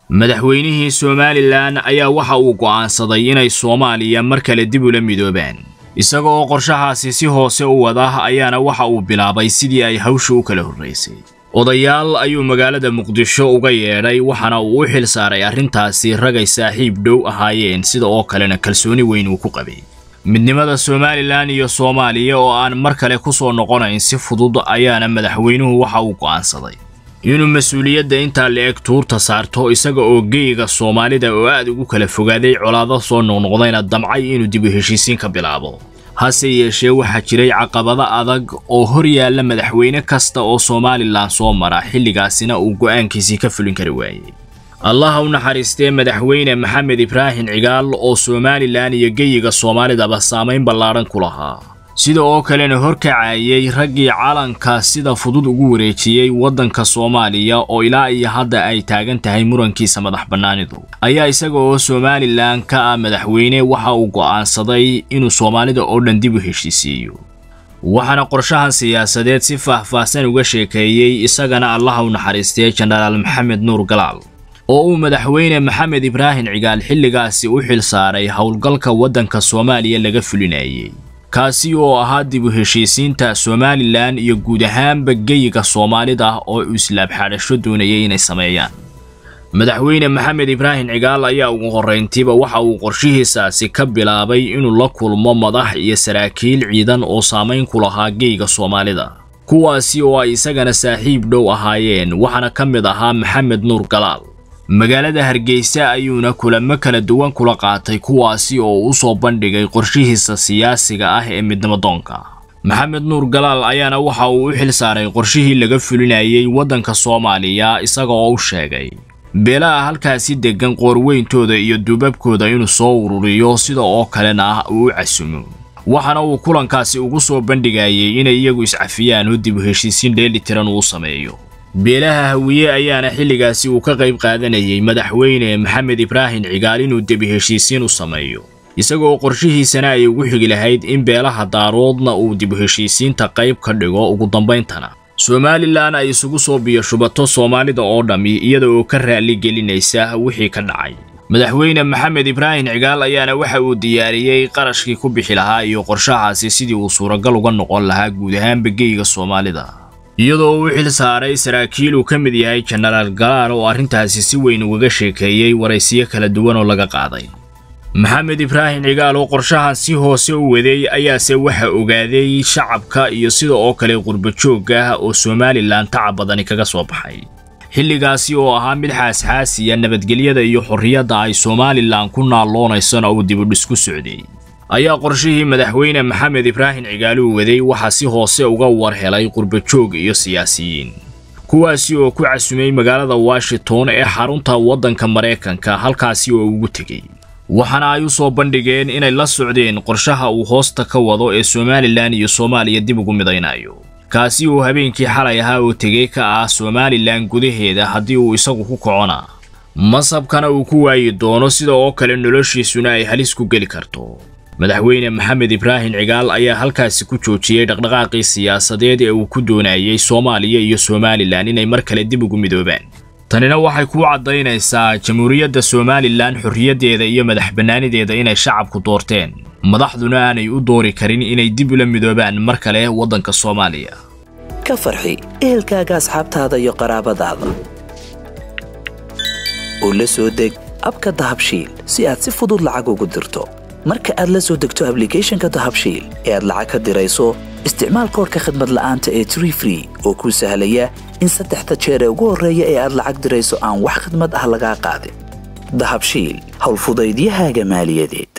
madaxweynihii somalilan ayaa waxa uu go'aansaday inay soomaaliya mar kale dib ula midoobaan isaga oo qorshahaasi si hoose u wada ayaana waxa uu bilaabay sidii ay hawsha u kala horraysay odayaal ayuu magaalada muqdisho uga yeedhay waxaana uu u xil saaray arrintaasi ragay saaxiib dhow ahaayeen sida oo kalena kalsooni weyn uu ku qabay midnimada somalilan iyo soomaaliya oo aan mar kale ku soo noqonayn si fudud ayaana madaxweynuhu waxa uu go'aansaday inuu mas-uuliyadda intaa la-eg tuurta saarto isaga oo geyiga soomaalida oo aad ugu kala fogaaday colaado soo noqnoqdayna damcay inuu dib u heshiisiin ka bilaabo hase yeeshee waxaa jiray caqabado adag oo hor yaalla madaxweyne kasta oo somalilan soo mara xilligaasina uu go'aankiisii ka fulin kari waayey allaha u naxariistee madaxweyne maxamed ibraahim cigaal oo somalilan iyo geyiga soomaalidaba saamayn ballaadhan ku lahaa sida oo kalena horkacayay raggii calanka sida fudud ugu wareejiyey waddanka soomaaliya oo ilaa iyo hadda ay taagan tahay murankiisa madax bannaanidu ayaa isaga oo somalilan ka ah madaxweyne waxa uu go'aansaday inuu soomaalida oo dhan dib u heshiisiiyo waxaana qorshahan siyaasadeed si faah-faahsan uga sheekeeyey isagana allaha u naxariistee jenaraal maxamed nuur galaal oo uu madaxweyne maxamed ibraahim cigaal xilligaasi u xil saaray howlgalka waddanka soomaaliya laga fulinayay kaasi oo ahaa dib u heshiisiinta somalilan iyo guud ahaanba geyiga soomaalida oo uu islaabxaadhasho doonayay inay sameeyaan madaxweyne maxamed ibraahim cigaal ayaa ugu horrayntiiba waxa uu qorshihiisaasi ka bilaabay inuu la kulmo madax iyo saraakiil ciidan oo saamayn ku lahaa geyiga soomaalida kuwaasi oo ay isagana saaxiib dhow ahaayeen waxaana ka mid ahaa maxamed nuur galaal magaalada hargeysa ayuuna kulamo kala duwan kula qaatay kuwaasi oo u soo bandhigay qorshihiisa siyaasiga ah ee midnimadoonka maxamed nuur galaal ayaana waxa uu u xil saaray qorshihii laga fulinayay waddanka soomaaliya isaga oo u sheegay beelaha halkaasi deggan qoorweyntooda iyo duubabkooda inuu soo ururiyo sida oo kalena uu u casumo waxaana uu kulankaasi ugu soo bandhigayay inay iyagu iscafiyaan oo dib u heshiisiin dheelitiran uu sameeyo beelaha hawiye ayaana xilligaasi uu ka qayb qaadanayay madaxweyne maxamed ibraahim cigaal inuu debi heshiisiin u sameeyo isagoo qorshihiisana ay ugu xigi lahayd in beelaha daaroodna uu dib u heshiisiinta qayb ka dhigo ugu dambayntana somalilan ay isugu soo biyashubato soomaalida oo dhammi iyada oo ka raalli gelinaysa wixii ka dhacay madaxweyne maxamed ibraahim cigaal ayaana waxa uu diyaariyey qarashkii ku bixi lahaa iyo qorshahaasi sidii uu suuragal uga noqon lahaa guud ahaanba geyiga soomaalida iyadoo uu xil saaray saraakiil uu ka mid yahay jenaraal galaal oo arrintaasi si weyn ugaga sheekeeyey waraysiyo kala duwan oo laga qaaday maxamed ibraahim cigaal oo qorshahan si hoose u waday ayaase waxa ogaaday shacabka iyo sida oo kale qurbajoogga ah oo somalilan tacab badani kaga soo baxay xilligaasi oo ahaa mid xaasxaasiya nabadgelyada iyo xorriyadda ay somalilan ku naaloonaysana uu dibudhis ku socday ayaa qorshihii madaxweyne maxamed ibraahim cigaaluu waday waxaa si hoose uga war helay qurbajoog iyo siyaasiyiin kuwaasi oo ku casumay magaalada washington ee xarunta waddanka maraykanka halkaasi oo ugu tegey waxaana ay u soo bandhigeen inay la socdeen qorshaha uu hoosta ka wado ee somalilan iyo soomaaliya dib ugu midaynayo kaasi uu habeenkii xalay ahaa oo tegey ka ah somalilan gudaheeda haddii uu isagu ku kocona masabkana uu ku waayi doono sida oo kale noloshiisuna ay halis ku geli karto madaxweyne maxamed ibraahim cigaal ayaa halkaasi ku joojiyey dhaqdhaqaaqii siyaasadeed ee uu ku doonayay soomaaliya iyo somalilan inay mar kale dib ugu midoobaan tanina waxay kuu caddaynaysaa jamhuuriyadda somalilan xorriyaddeeda iyo madax bannaanideeda inay shacabku doorteen madaxduna aanay u doori karin inay dib ula midoobaan mar kale waddanka soomaaliya ka farxi ehelkaaga asxaabtaada iyo qaraabadaada oo la soo deg abka dahabshiil si aad si fudud lacag ugu dirto marka aad la soo degto ablicathonka dahabshiil ee aad lacag ka dirayso isticmaal koorka khadmad la'aanta ee tree free oo kuu sahlaya in saddexda jeer ee ugu horreeya ee aad lacag dirayso aan wax khadmad ah lagaa qaadin dahabshiil howlfudaydiyahaaga maaliyadeed